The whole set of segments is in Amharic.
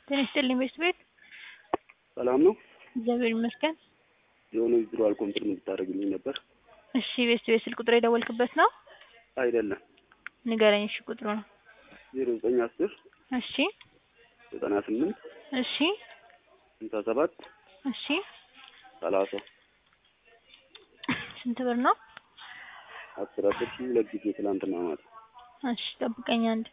ጤና ይስጥልኝ ቤት ቤት ሰላም ነው። እግዚአብሔር ይመስገን። የሆነ ዊዝድሮዋል ኮንፊርም እንድታደርግልኝ ነበር። እሺ ቤት ቤት ስልክ ቁጥር የደወልክበት ነው? አይደለም ንገረኝ። እሺ ቁጥሩ ነው። ዜሮ ዘጠኝ አስር እሺ ዘጠና ስምንት እሺ ስልሳ ሰባት እሺ ሰላሳ ስንት ብር ነው? አስር አስር ሺህ ሁለት ጊዜ ትላንትና ማለት እሺ ጠብቀኝ አንድ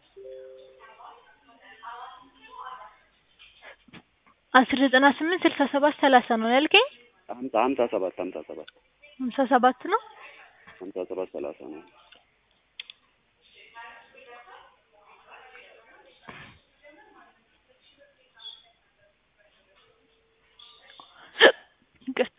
አስር ዘጠና ስምንት ስልሳ ሰባት ሰላሳ ነው ያልከኝ? ሀምሳ ሀምሳ ሰባት ሀምሳ ሰባት ሀምሳ ሰባት ነው። ሀምሳ ሰባት ሰላሳ ነው። ይቅርታ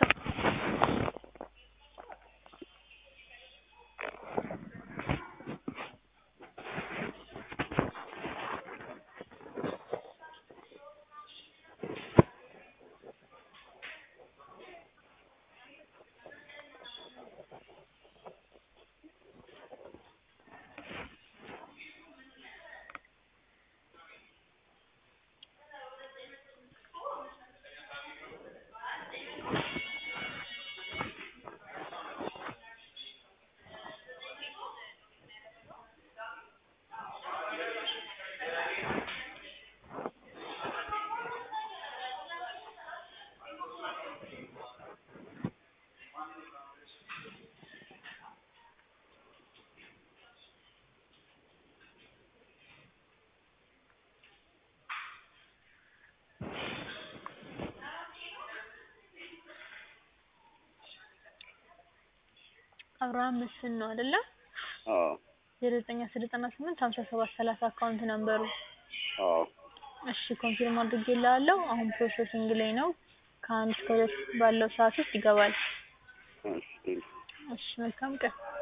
አብርሃም መስፍን ነው አይደለ? አዎ ዜሮ ዘጠኝ አስር ዘጠና ስምንት ሀምሳ ሰባት ሰላሳ አካውንት ነምበሩ። አዎ እሺ ኮንፊርም አድርጌልሃለሁ። አሁን ፕሮሰሲንግ ላይ ነው። ከአንድ እስከ ሁለት ባለው ሰዓት ውስጥ ይገባል። እሺ ቴንክ እሺ መልካም ቀን።